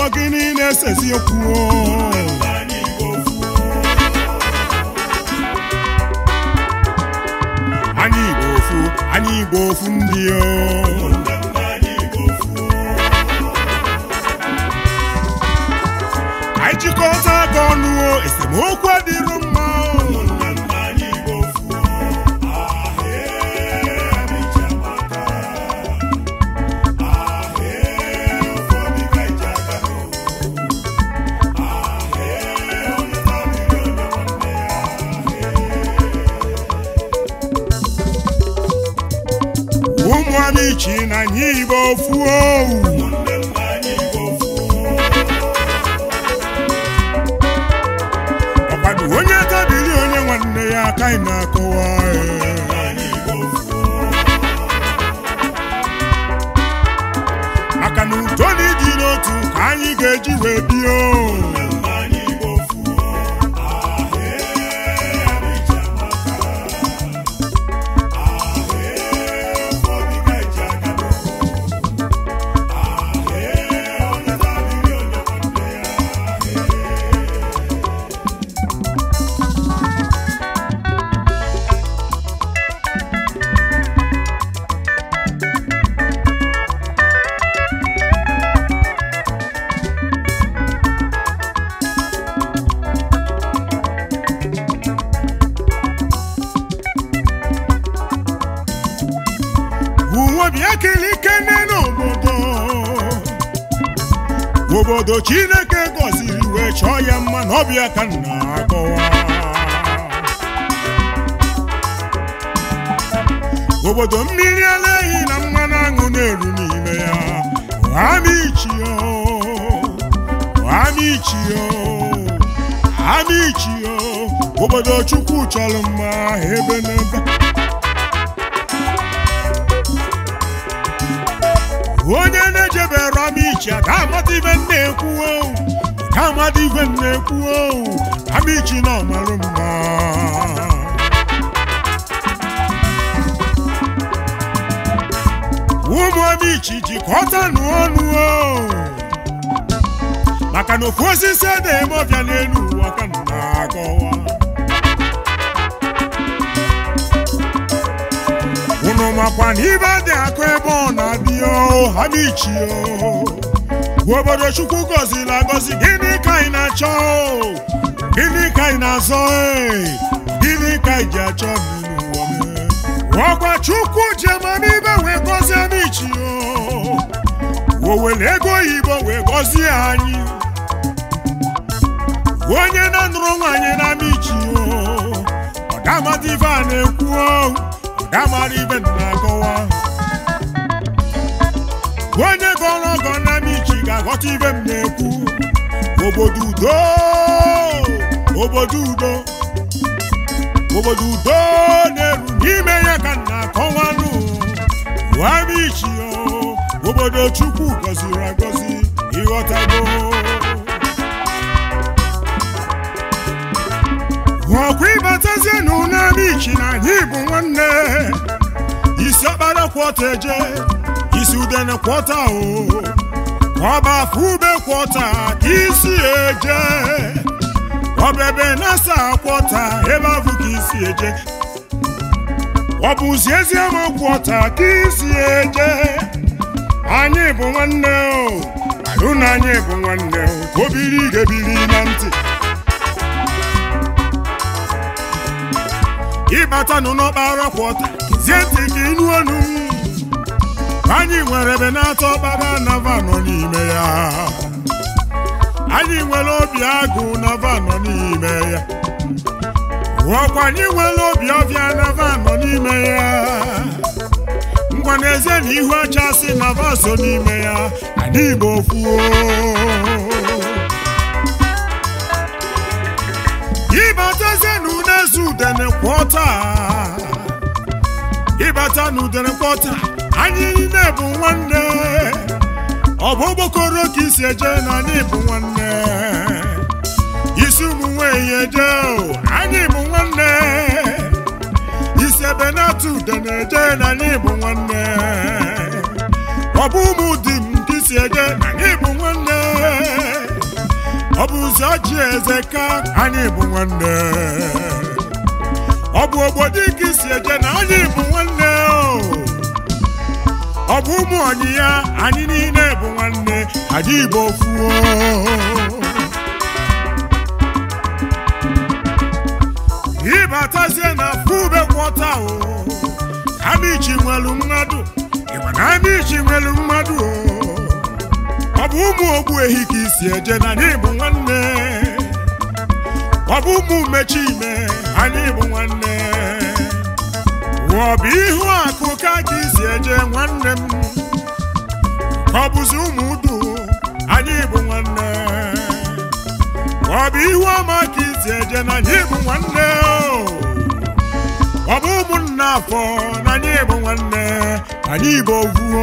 gịnị na-esezi okwu anyị igbo ofu anyị igbo ofu ndị o anyị jikọta aka ọnụ o esemokwu adịrụ mma o ụmụ amichi na anyị igbo ofu owu ọkwado onye tabiri onye nwanne ya aka ị na-akọwa ee. maka na udo na ịdị n'otu ka anyị ga-eji wee bie o uwe bịa kiri kene n'obodo obodo chineke gọziri wee chọọ ya mma na ọbịa ka nna akọwa obodo mmiri ara ehi na mmanụ aṅụ na-eru n'ime ya amichio amichio amichio obodo chukwu chọrọ mma ebe n'ebe onye na-ejebere amichi a ga-amata ibe m na-ekwu owu ga-amata ibe m na-ekwu owu amichi na ọmarụ mma ụmụ amichi jikọtanụ ọnụ o maka na ofu osisi na-eme ọbịa n'elu ụwa ka m na-akọwa unu makwa na ibe dị akụ ebe ọ na-abịa o ha bichi o obodo chukwu gọziri agọzi gịnị ka anyị na-achọ o gịnị ka anyị na-azọ e gịnị ka anyị ji achọ mmiri ụwa mee? ọgwa chukwu ji amamibe wee gọzie amichi o o were ego oyibo wee gọzie anyị onye na-anụrụ nwaanyị na amichi o ọ ga-amata ife a na-ekwu o gamara ibe na-akọwa onye gọrọ ọgọ na michi ga-aghọta ibe m na-ekwu obodo udo obodo udo obodo udo na-eru n'ime ya ka m na-akọwanụ wamichi obodo chukwu gọziri agọzi ịghọtago ọkwa ịbatazienụ n'amichi na anyị bụ nwanne isi ọkpara kwọta eje isi udene kwọta o ọba afọ ube kwọta ka isi eje ọbebe nasa kwọta ebe afụ ka isi eje ọ bụzi eziama kwọta ka isi eje anyị bụ nwanne o alụ na anyị bụ nwanne o obiri ga-ebiri na ntị ịbatanụ n'ọkpara kwọta zie ntị ka ịnụ ọnụ anyị nwere ebe na-atọ ọkpara nava nọ n'ime ya anyị nwere obi agụ nava nọ n'ime ya ọkwa anyị nwere obi ọbịa nava nọ n'ime ya ngwa n'ezie na ihu ọcha si nava so n'ime ya anyị igbo fuo ịbatazie n'unezu udene kwọta ịbata n'udene kwọta anyị niile bụ nwanne ọ bụ okpokoro ka isi eje na anyị bụ nwanne isi ụmụ nwanyị eje o anyị bụ nwanne isi ebe na-atụ udene eje na anyị bụ nwanne ọ bụ ụmụ di m ka isi eje na anyị bụ nwanne isi ọjị eze ka anyị bụ nwanne ọ bụ obodo ike isi eje na anyị bụ nwanne o ọ bụ ụmụ ọnyị ya anyị niile bụ nwanne anyị bụ ofu o ịbatazie na fube kwọta o amichi nwelu mmadụ ịgba na amichi nwelu mmadụ o ọ bụ ụmụ ogbu ehi ka isi eje na anyị bụ nwanne ọ bụ ụmụ mechi ime anyị bụ nwanne ọ bụ ihu akụ ka ka isi eje nwanne m ọ bụzi ụmụ udu anyị bụ nwanne ọ bụ ihu ọma ka isi eje na anyị bụ nwanne ọ bụ ụmụnna afọ na anyị bụ nwanne anyị bụ ovuo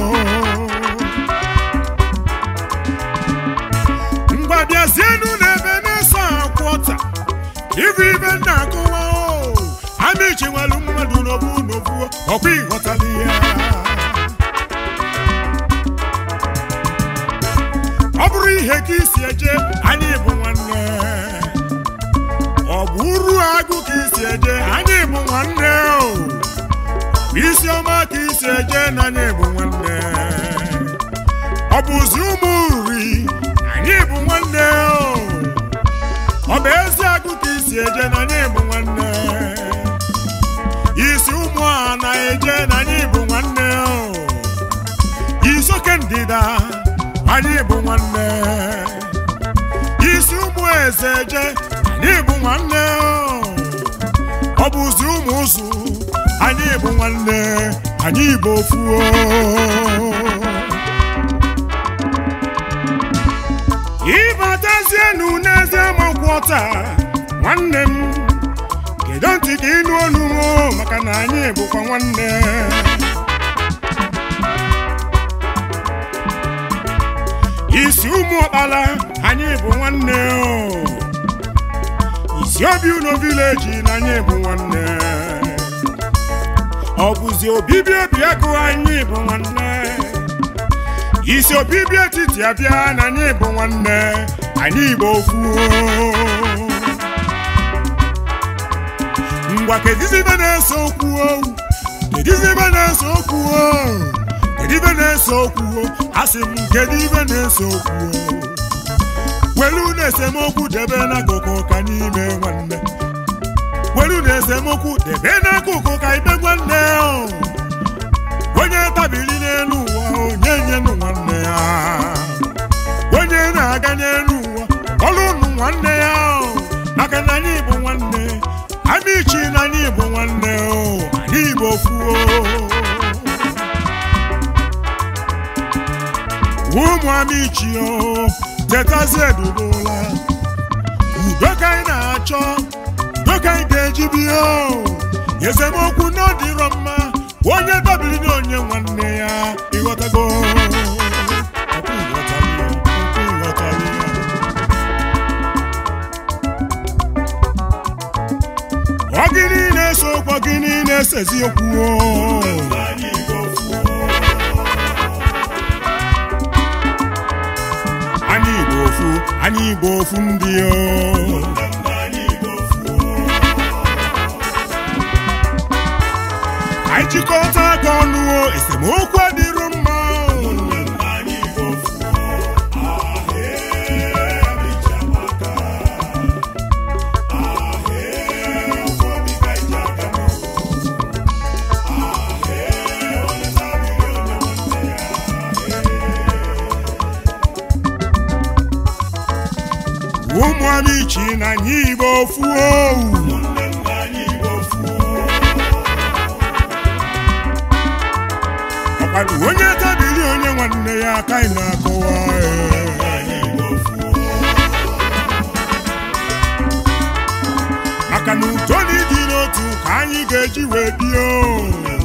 ngwa bịazienu n'ebe na-eso akwọta ibu ibe na-akụwa amichi nwere mmadụ n'obu n'obu ọkwa ịghọtala ya ọ bụrụ ihe ka isi eje anyị bụ nwanne ọ bụ uru agụ ka isi eje anyị bụ nwanne o isi ọma ka isi eje na anyị bụ nwanne ọ bụzi ụmụ nri anyị bụ nwanne o ọ bụ ezi agụ ka isi eje na anyị bụ nwanne isi ụmụ a na-eje na anyị bụ nwanne o isoke ndịda anyị bụ nwanne isi ụmụ eze eje anyị bụ nwanne o ọ bụzi ụmụ ụzụ anyị bụ nwanne anyị bụ ofu o ịbatazienu n'ezie makwọta nwanne m kedu ntị ka ịnụ olu m maka na anyị bụkwa nwanne isi ụmụ ọkpala anyị bụ nwanne o isi obi unu vileji na anyị bụ nwanne ọ bụzi obibi obi agụ anyị bụ nwanne isi obibi etiti abịa na anyị bụ nwanne anyị bụ ofu ngwa kedizibe na-ese okwu o kedizibe na-ese okwu o kedibe na-ese okwu o asị m kedu ibe na-ese okwu o welu na esemokwu debe n'akụkụ ka n'ime nwanne welu na esemokwu debe n'akụkụ ka ibe nwanne o onye tabiri n'elu ụwa onye nyenụ nwanne ya onye na-aga n'elu ụwa ọlụ ụnụ nwanne ya o maka na anyị bụ nwanne amichi na anyị bụ nwanne o anyị bụ ofu o ụmụ amichi o tetazie edodola udo ka anyị na-achọ udo ka anyị ga-eji bie o esemokwu n'ọdịrọ mma onye dabiri na onye nwanne ya ịghọtago Ọkwa ịghọtali ya, ọkwa ịghọtali ya. ọ gịnị na-eso okwu gịnị na-esezi okwu o anyị bụ ofu anyị bụ ofu ndị o anyị chịkọta aka ọnụ o esemokwu adịrụ mma o. ụmụ amichi na anyị igbo ofu owu ọkpara onye tabiri onye nwanne ya aka ị na-akọwa ee. maka na udo na ịdị n'otu ka anyị ga-eji wee bie o